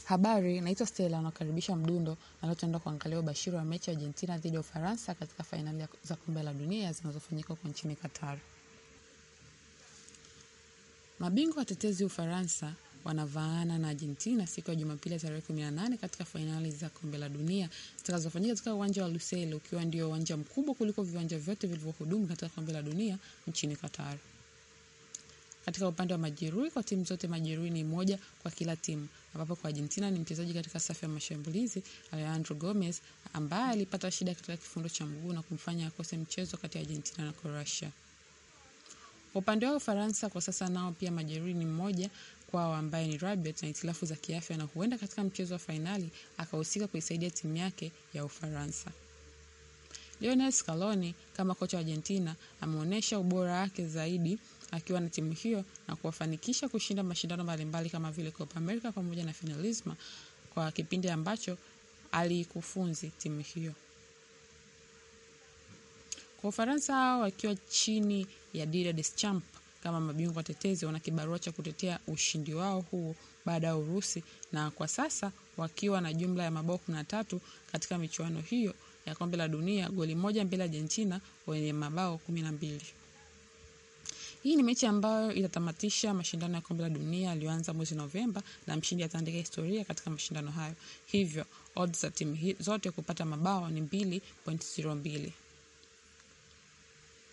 Habari, naitwa Stella nakaribisha Mdundo na leo tunaenda kuangalia ubashiri wa mechi ya Argentina dhidi ya Ufaransa katika fainali za kombe la dunia zinazofanyika huko nchini Qatar. Mabingwa watetezi Ufaransa wanavaana na Argentina siku ya Jumapili tarehe 18 katika fainali za kombe la dunia zitakazofanyika katika uwanja wa Lusail ukiwa ndio uwanja mkubwa kuliko viwanja vyote vilivyohudumu katika kombe la dunia nchini Qatar. Katika upande wa majeruhi kwa timu zote, majeruhi ni moja kwa kila timu, ambapo kwa Argentina ni mchezaji katika safu ya mashambulizi Alejandro Gomez ambaye alipata shida katika kifundo cha mguu na kumfanya akose mchezo kati ya Argentina na Croatia. Kwa upande wao Ufaransa kwa sasa nao pia majeruhi ni mmoja kwao ambaye ni Rabiot na hitilafu za kiafya, na huenda katika mchezo wa fainali akahusika kuisaidia timu yake ya Ufaransa. Lionel Scaloni kama kocha wa Argentina ameonyesha ubora wake zaidi akiwa na timu hiyo na kuwafanikisha kushinda mashindano mbalimbali kama vile Copa America pamoja na Finalisma kwa kipindi ambacho aliikufunzi timu hiyo. Kwa Ufaransa hao wakiwa chini ya Didier Deschamps kama mabingwa watetezi, wana kibarua cha kutetea ushindi wao huo baada ya Urusi, na kwa sasa wakiwa na jumla ya mabao kumi na tatu katika michuano hiyo ya kombe la dunia, goli moja mbele ya Argentina wenye mabao kumi na mbili. Hii ni mechi ambayo itatamatisha mashindano ya kombe la dunia yaliyoanza mwezi Novemba, na mshindi ataandika historia katika mashindano hayo. Hivyo odds za timu zote kupata mabao ni 2.02.